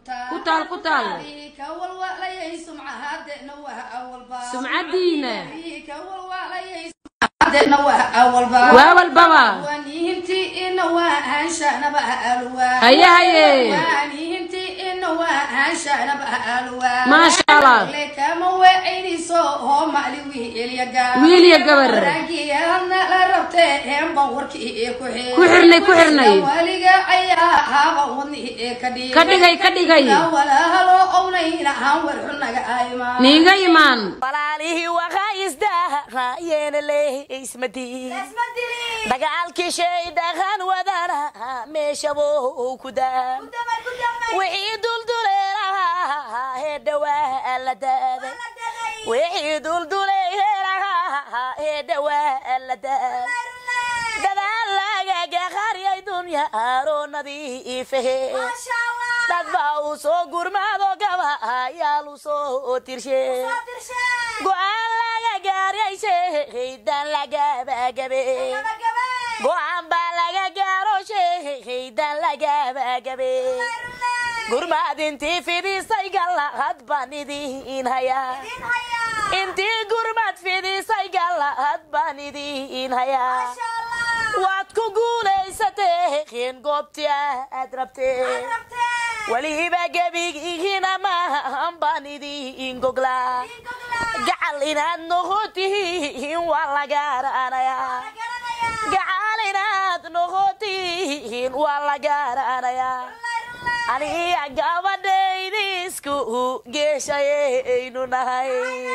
ku taal ku taal ka walwalayay sumcahadeena waa awalba sumcadiina ka walwalayay sumcahadeena waa awalba waa walbaba waniinti ina waa hanshanaba alwa haye haye waniinti ina waa hanshanaba alwa maasha allah le kama wecinayso oo mali wiilya gabar wiil iyo gabar ragiyaadna la rabtee heenba warkii ee ku xir ku xirnay ku xirnay waliga ayaa haba wadni ee ka dhigay ka dhigay ka dhigay walaalo ownayna aan warxunaga aymaan niiga imaan walaalihii waxaa isdaahayeena leeismadii dagaalkii shay dhaqan wadana meeshabou ku daa wixii dulduleelahaa ee dhawaa la daaday wixii dulduleelahaa ee dhawaa la daaday dadaal lagaga qariyay dunya aroonadiifahe dad baa uu soo gurmaado gaba ayaal u soo tirshe go-aan laga gaaray shaydan lagabagabe go-aan baa laga gaaro shaydan lagabagabe gurmaad intii fidisay galahad baan idiin hayaa intii gurmad fidisay galahad baan idiin hayaa waad ku guulaysateen goobtii aad rabteen weliba gebigihiina maahan baan idiin goglaa gacal inaad noqotihiin waa la gaaranayaa gacal inaad noqotihiin waa la gaaranayaa aniga gabadhaydisku geeshayaynu nahay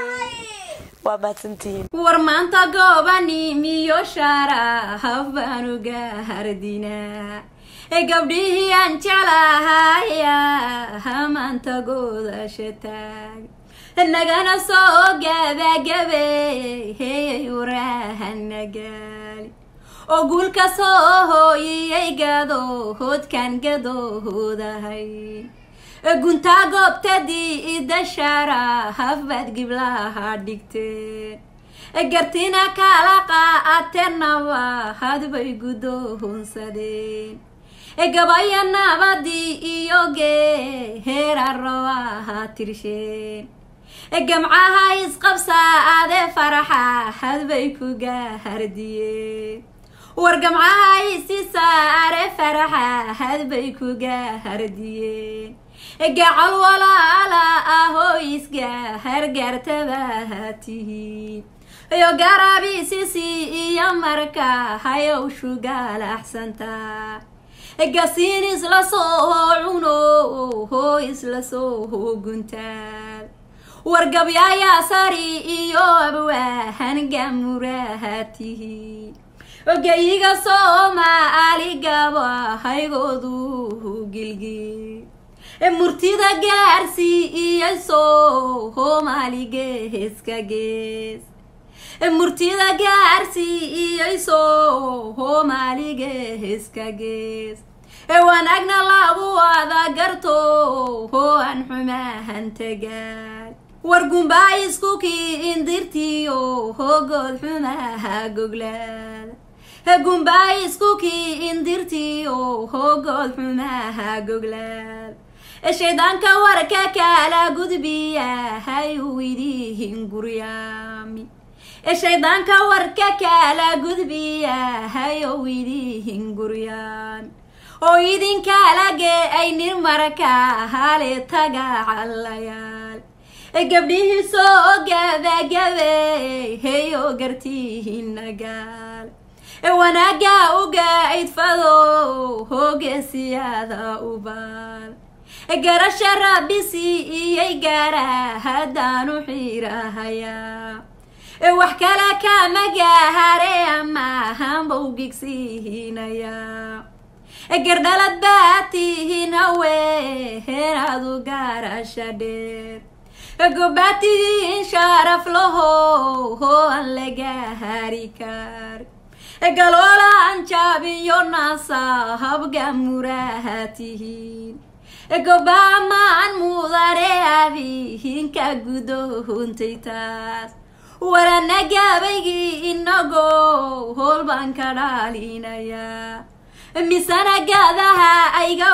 waa mahadsantihiin war maanta goobani miyo shaarahaf baanu gaardinaa ee gabdhihii aan jeclahaya hamaanta goodasha taag nagana soo gabagabe heyay urahana gaali oo guulka soo hooyiyay gadohoodkan gadoohoodahay guntaa goobtadii idashaara hafbaad giblaha dhigteen gartina kala qaateenaba hadbay guddoonsadeen gabaya nabadii iyo geerarowaha tirsheen gamcaha isqabsaade faraxa hadbay ku gaahardiyeen war gamcaha isisaare faraxa hadbay ku gaahardiyeen gacal walaala ahoo isgahargaartabaha tihiin yo garaabisisi iyo marka hayow shugaalaxsantaa gasiin isla soo cuno hoo isla soo guntaal wargabyayaa sari iyo abwaahan gamuraha tihiin ogayiga soomaali gaba haygoodu gilgil murtida gaarsii iyo soo hoomalige heeska gees murtida gaarsii iyo soo hoomalige heeska gees wanaagna lagu wada garto hoo aan xumahan tagaal war gumbaa iskukii indirtiyo hoogood xumaha goglaada gumbaa iskukii indirtiyo hoogood xumaha goglaada shaydaanka warka kala gudbiya hayuu idihin guryaami shaydaanka warka kala gudbiya hayow idihin guryaami oo idinkaalage aynir marka hale taga callayaal gabdhihii soo gabagabe heyo gartihinagaal wanaaga uga idfado hoogesiyaada ubaal garasha raabisi iyay gaara haddaanu xiirahayaa wax kale kama gaahare ama hanbow gigsiihinayaa gardhalad baa tihiin hawe heenaadu gaarasha dheer gobbaa tihiin sharaf laho hoo aan laga hari kar galoola aan jaabiyo naasa habga muraha tihiin gobbaa maan mudane adihinka gudohontay taas warana gaabaygii inagoo hool baan ka dhaalinayaa misana gaadaha ayga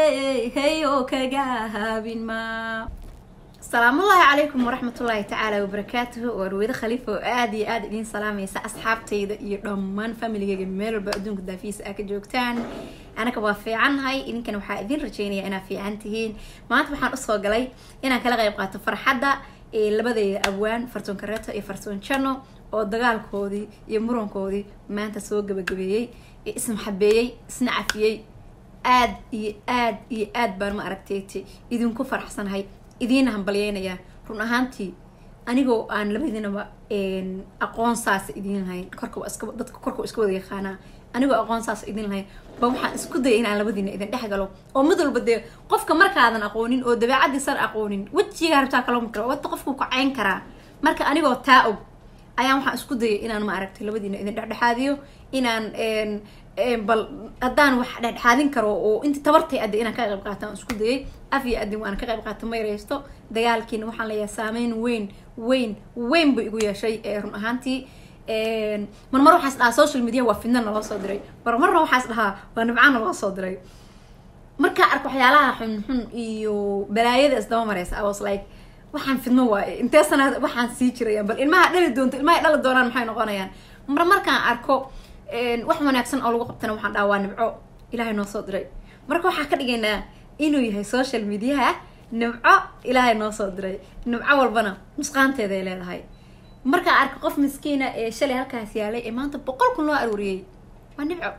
wey oo kaga habin ma salaamullaahi calaykum waraxmatullaahi tacaala wabarakaatuhu waa ruweyde khaliifa oo aada iyo aada idiin salaamaysa asxaabtayda iyo dhammaan familigeyga meel walba adduunka daafiisa aa ka joogtaan anaga waa fiicannahay idinkana waxaa idiin rajeynaya inaad fiican tihiin maanta waxaan usoo galay inaan kala qayb qaato farxadda ee labadeyda abwaan fartuun kareeto iyo fartuun jano oo dagaalkoodii iyo murankoodii maanta soo gabagabeeyey ee ismaxabeeyey isna cafiyey aad iyo aad iyo aad baan ma aragteyti idinku faraxsanahay idiina hambalyeynayaa run ahaantii anigoo aan labadiinaba aqoon saasa idiin lahayn korka waa iska dadka korka waa iska wada yaqaanaa anigoo aqoon saasa idiin lahayn ba waxaan isku dayay inaan labadiina idin dhex galo oo mid walba dee qofka markaadan aqoonin oo dabeecadiisan aqoonin wejigaa rabtaa kaloo kara wata qofku kacayn karaa marka anigoo taa og ayaan waxaan isku dayay inaan ma aragtay labadiina idin dhexdhexaadiyo inaan bal haddaan wax dhexdhexaadin karo oo inta tabartay adda inaan ka qayb qaataan isku dayay af iyo adin waan ka qayb qaata ma yareysto dagaalkiina waxaan leeyahay saameyn weyn weyn weyn buu igu yeeshay run ahaantii marmar waxaas dhahaa social media waa fidna naloo soo diray marmarna waxaas dhahaa waa nibcaan naloo soo diray markaa ark waxyaalaha xunxun iyo balaayada isdaba mareysa i was like waxaan fidmo waaye intee sana waxaan sii jirayaan bal ilmaha dhali doonto ilmaha dhali doonaan maxay noqonayaan mar markaan arko wax wanaagsan oo lagu qabtana waxaan dhaha waa nibco ilaahay noo soo diray marka waxaa ka dhigaynaa inuu yahay social mediaha nibco ilaahay noo soo diray nibco walbana nusqaanteeday leedahay markaan arko qof miskiina ee shalay halkaas yaalay ee maanta boqol kun loo aruuriyey waa nibco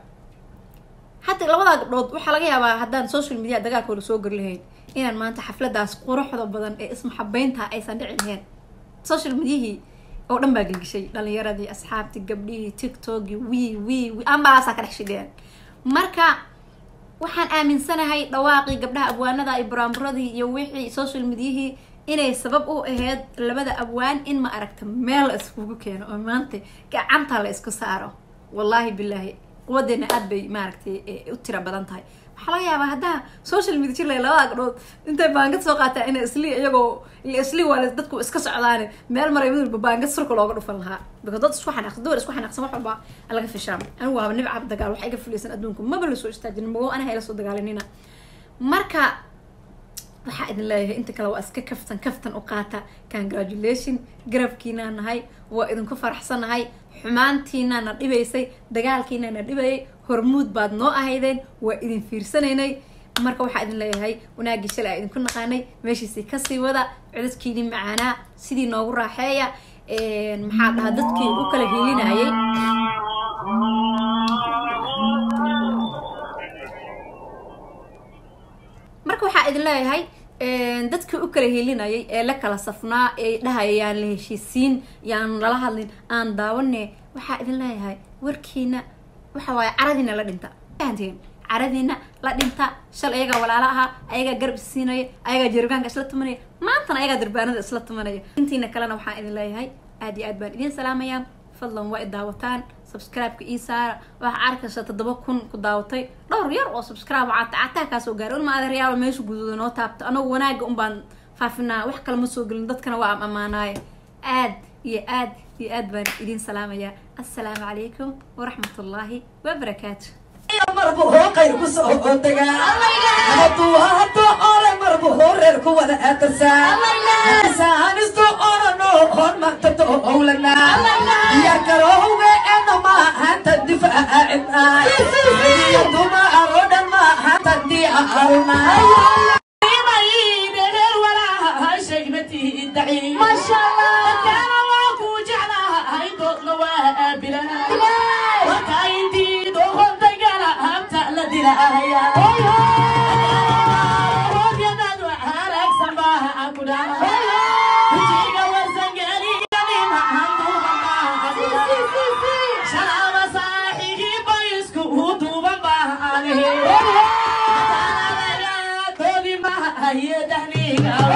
hataa labadaa gabdhood waxaa laga yaabaa haddaan social media dagaalkooda soo gari lahayn inaan maanta xafladaas quruxda badan ee ismaxabeynta aysan dhici lahayn social mediahii oo dhan baa gelgishay dhalinyaradii asxaabtii gabdhihii tiktokii wii wii wi ambalaasaa ka dhex shideen marka waxaan aaminsanahay dhawaaqii gabdhaha abwaanada iyo buraanburadii iyo wixii social mediahii inay sabab u ahayd labada abwaan in ma aragta meel la iskugu keeno oo maanta gacanta la isku saaro wallaahi bilaahi quwadeena aad bay maaragtay u tira badan tahay waxaa laga yaabaa haddaa social media jir lay labada gabdhood intay baangad soo qaataa ina isli iyagoo isli waa dadku iska socdaane meel maray mid walba baangad surka looga dhufan lahaa because dad isku xanaaqsan dumar isku xanaaqsan wax walba laga fishaa anigu waaba nibcab dagaal waxa iga fulaysan adduunka maba la soo istaajin mago anaha ila soo dagaalinina marka waxaa idin leeyahay inta kale waa iska kaftan kaftan u qaata congratulation garabkiinaa nahay waa idinku faraxsanahay xumaantiinaa na dhibaysay dagaalkiinaa na dhibayay hormuud baad noo ahaydeen waa idin fiirsanaynay marka waxaa idin leeyahay wanaagii shalay aa idinku naqaanay meeshiisii kasii wada codadkiinii macaanaa sidii noogu raaxeeya maxaa dhahaa dadkii u kala hiilinayay marka waxaa idin leeyahay dadkii u kala helinayay ee la kala safnaa ee dhahaya yaan la heshiisiin yaan lala hadlin aan daawane waxaa idin leeyahay warkiina waxa waaye caradiina la dhinta fahanteen caradiina la dhinta shal ayagaa walaalo ahaa ayagaa garab isiinaya ayagaa jergaanka isla tumanaya maantana ayagaa durbaanada isla tumanaya intiina kalena waxaan idin leeyahay aad iyo aad baan idiin salaamayaa fadlan waa i daawataan subscribe-ka ii saara waxaa arkaysa toddoba kun ku daawatay dhowr yar oo subscribe cata cataa kaasoo gaaray ulma adeeryaalo meesha guduuda noo taabto anagu wanaaga un baan faafinaa wax kale ma soo gelin dadkana waa am ammaanaaye aad iyo aad iyo aad baan idiin salaamayaa assalaamu calaykum waraxmatullaahi wabarakaatu marbu hoo qayr ku soo degaa hadduu haddo ole marbu hoo reer ku wada adarsaa saanisto orano hon magtato owlanaa yarkaroowe eno maahanta difaacibnaa duma arodhan maahanta diacalnaa Yeah.